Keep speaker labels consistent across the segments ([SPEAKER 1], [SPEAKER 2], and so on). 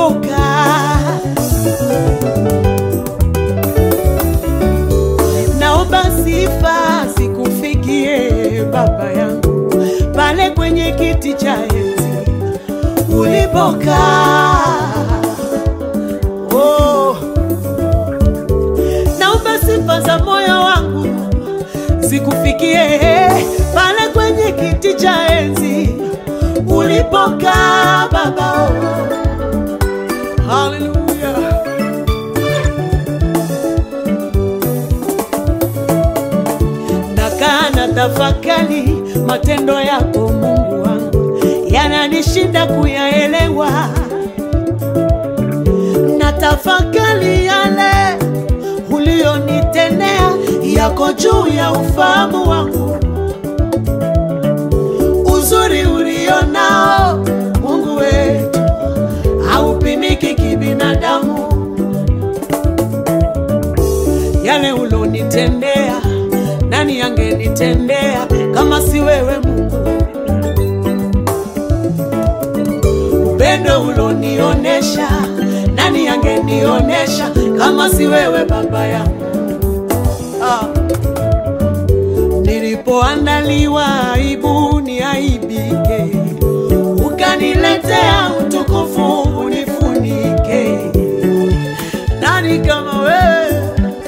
[SPEAKER 1] ulipokaa. Naomba sifa zikufikie Baba yangu pale kwenye kiti cha enzi ulipokaa. Oh, naomba sifa za moyo wangu zikufikie pale kwenye kiti cha enzi ulipokaa Baba. Oh, haleluya. Nakaa na tafakari matendo yako Mungu wangu, yananishinda kuyaelewa. Na tafakari yale ulionitendea, yako juu ya ufahamu wangu. Uzuri ulionao Mungu wetu haupimiki kibinadamu. Yale ulonitendea, nani angenitendea kama si wewe Mungu? Upendo ulonionesha, nani angenionesha kama si wewe Baba yangu? Ah. Nilipoandaliwa aibu niaibike, ukaniletea utukufu unifunike. Nani kama wewe?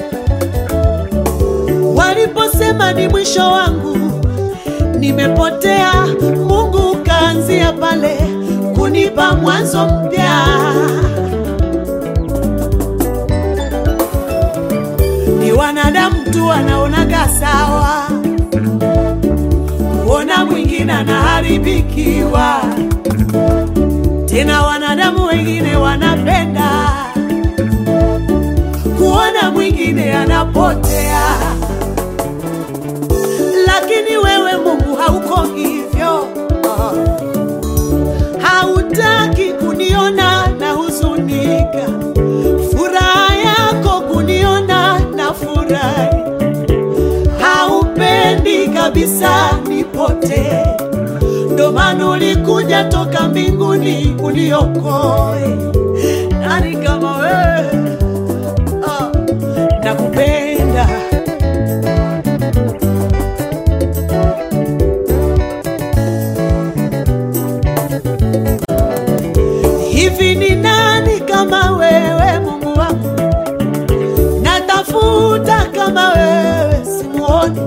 [SPEAKER 1] Waliposema ni mwisho wangu, nimepotea, Mungu ukaanzia pale kunipa mwanzo mpya. Ni wanadamu tu wanaonaga sawa, kuona mwingine anaharibikiwa, tena wanadamu wengine wanapenda kuona mwingine anapotea, lakini wewe Mungu hauko hivyo. Hautaki kuniona na huzunika, furaha yako kuniona na furahi. Haupendi kabisa nipotee, ndo maana ulikuja toka mbinguni uniokoe. Nani kama wewe? Ah, nakupenda hivi. Ni nani kama wewe Mungu wangu? Natafuta kama wewe simuoni,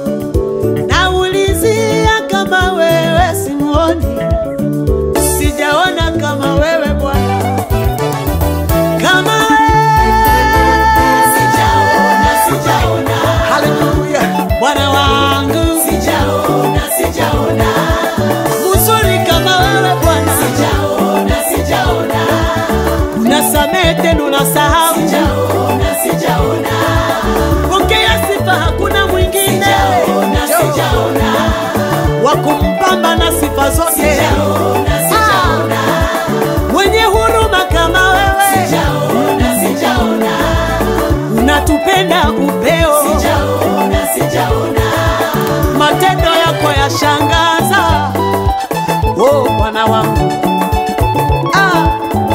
[SPEAKER 1] naulizia kama wewe simuoni, sijaona kama wewe Bwana, kama wewe
[SPEAKER 2] Sijaona, sijaona,
[SPEAKER 1] Haleluya, Bwana wangu
[SPEAKER 2] sijaona, sijaona,
[SPEAKER 1] mzuri kama wewe Bwana,
[SPEAKER 2] sijaona, sijaona,
[SPEAKER 1] unasamehe tena unasahau.
[SPEAKER 2] sijaona, sijaona,
[SPEAKER 1] Pokea sifa, hakuna mwingine
[SPEAKER 2] sijaona, sijaona,
[SPEAKER 1] wa kumpamba na sifa zote,
[SPEAKER 2] sijaona, sijaona,
[SPEAKER 1] mwenye huruma kama wewe,
[SPEAKER 2] sijaona, sijaona,
[SPEAKER 1] unatupenda upeo,
[SPEAKER 2] sijaona, sijaona,
[SPEAKER 1] matendo yako yashangaza. Oh Bwana wangu ah.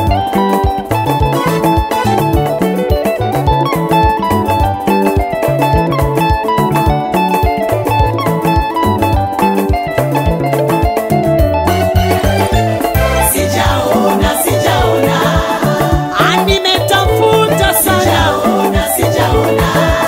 [SPEAKER 2] sijaona, sijaona,
[SPEAKER 1] Ah, nimetafuta sana,
[SPEAKER 2] sijaona, sijaona,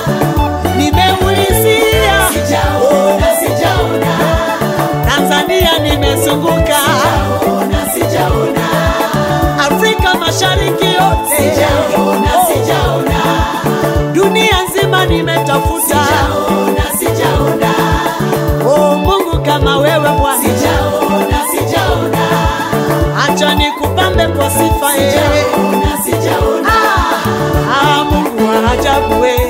[SPEAKER 1] nimeulizia
[SPEAKER 2] sijaona, sijaona,
[SPEAKER 1] Tanzania, nimezunguka
[SPEAKER 2] sijaona, sijaona,
[SPEAKER 1] Afrika Mashariki yote,
[SPEAKER 2] sijaona, sijaona,
[SPEAKER 1] dunia nzima nimetafuta.
[SPEAKER 2] sijaona, sijaona,
[SPEAKER 1] Oh Mungu kama wewe Bwana,
[SPEAKER 2] sijaona, sijaona,
[SPEAKER 1] acha nikupambe kwa sifa yeye.
[SPEAKER 2] sijaona, sijaona,
[SPEAKER 1] Ah, Mungu wa ajabu wewe.